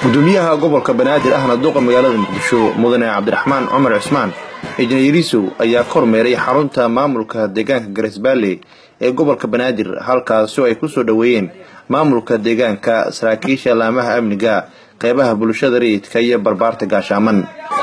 gudoomiyaha gobolka banaadir ahna duqa magaalada muqdisho mudane cabdiraxmaan cumar cismaan ejnayarisow ayaa ka hormeeray xarunta maamulka deegaanka garesbaale ee gobolka banaadir halkaasi oo ay kusoo dhoweeyeen maamulka deegaanka saraakiisha laamaha amniga qeybaha bulshada rayidka iyo barbaarta gaashaaman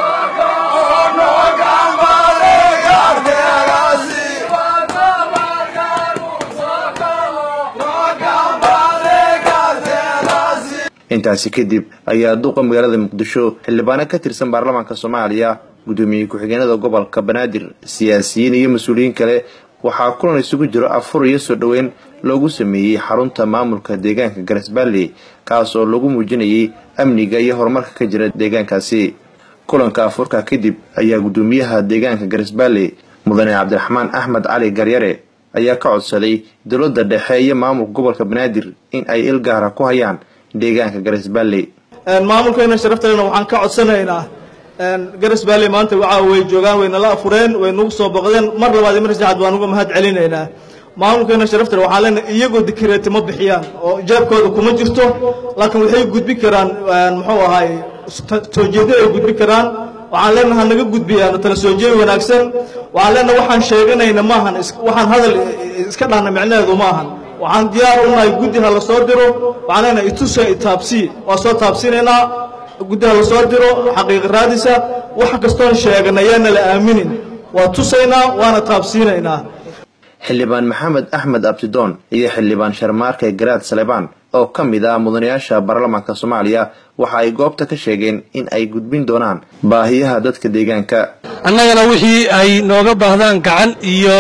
intaasi kadib ayaa duqa magaalada muqdisho xildhibaano ka tirsan baarlamaanka soomaaliya gudoomiye ku-xigeenada gobolka banaadir siyaasiyiin iyo mas-uuliyiin kale waxaa kulan isugu jiro afur iyo soo dhoweyn loogu sameeyey xarunta maamulka deegaanka garesballe kaas oo lagu muujinayay amniga iyo horumarka ka jira deegaankaasi kulanka afurka kadib ayaa gudoomiyaha deegaanka garesballe mudane cabdiraxmaan axmed cali garyare ayaa ka codsaday dowladda dhexe iyo maamulka gobolka banaadir in ay il gaara ku hayaan deegaanka garesballe maamulkeena sharafteena waxaan ka codsanaynaa garesballe maanta waxa way joogaan way nala afureen way nagu soo boqdeen mar labaad iyo mar saddexaad waan uga mahad celinaynaa maamulkeena sharafteena waxaan leenahay iyagoo dikireeti ma bixiyaan oo ijaabkooda kuma jirto laakiin waxay gudbi karaan muxuu ahaay soo jeedin ay gudbi karaan waxaan leenahay naga gudbiyaan tala soo jeedi wanaagsan waxaan leenahay waxaan sheeganayna maahan waxaan hadal iska dhahna micnaheedu maahan waxaan diyaar u nahay guddi ha la soo diro waxaan leenahay itusa itaabsii waa soo taabsinaynaa guddi ha la soo diro xaqiiqa raadisa wax kastoon sheegana yaana la aaminin waa tusaynaa waana taabsiinaynaa xildhibaan maxamed axmed abdidoon iyo xildhibaan sharmaarke garaad salebaan oo ka mid ah mudanayaasha baarlamaanka soomaaliya waxa ay goobta ka sheegeen in ay gudbin doonaan baahiyaha dadka deegaanka annagana wixii ay nooga baahdaan gacan iyo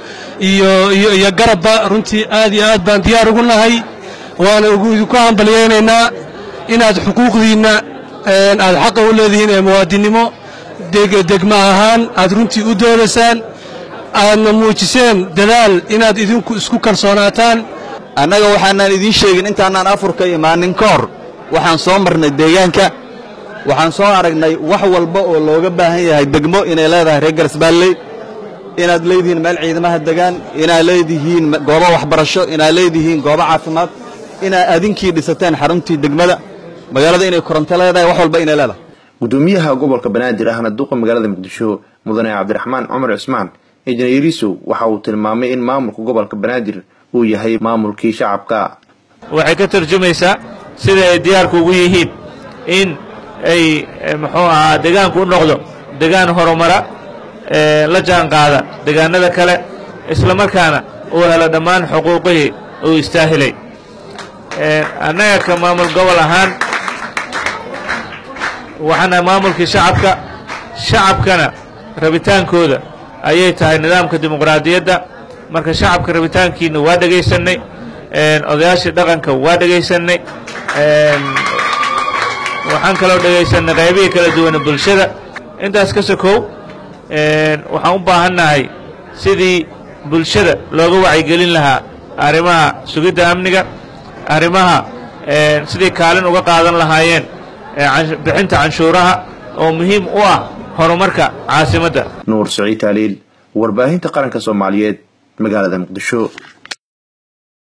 iyo iyo iyo garabba runtii aad iyo aad baan diyaar ugu nahay waana idinku hambalyaynaynaa inaad xuquuqdiinna aad xaqa u leedihiin ee muwaadinnimo degma ahaan aad runtii u doodaysaan aadna muujiseen dadaal inaad idinku isku kalsoonaataan annaga waxaanaan idiin sheegin intaanaan afurka imaanin ka hor waxaan soo marnay deegaanka waxaan soo aragnay wax walba oo looga baahan yahay degmo inay leedahay reer garsbaalley inaad leedihiin meel ciidamaha degaan inaad leedihiin goobo waxbarasho inaad leedihiin goobo caafimaad inaad adinkii dhisateen xaruntii degmada magaalada inay koronto leedahay wax walba inay leedahay gudoomiyaha gobolka banaadir ahna duqa magaalada muqdisho mudane cabdiraxmaan cumar cismaan injineerisow waxa uu tilmaamay in maamulka gobolka banaadir uu yahay maamulkii shacabka waxay ka tarjumaysaa sida ay diyaarku ugu yihiin in ay muxuu ahaa degaanku u noqdo degaan horumara la jaan qaada degaanada kale isla markaana uu helo dhammaan xuquuqihii uu istaahilay annaga ka maamul gobol ahaan waxaana maamulkii shacabka shacabkana rabitaankooda ayay tahay nidaamka dimuqraadiyadda marka shacabka rabitaankiina waa dhegaysannay odayaashii dhaqanka waa dhegaysannay waxaan kaloo dhegaysannay qaybihii kala duwana bulshada intaas ka sokow waxaan u baahannahay sidii bulshada looga wacyigelin lahaa arrimaha sugidda amniga arrimaha sidii kaalin uga qaadan lahaayeen bixinta canshuuraha oo muhiim u ah horumarka caasimadda nuur saciid taaliil warbaahinta qaranka soomaaliyeed magaalada muqdisho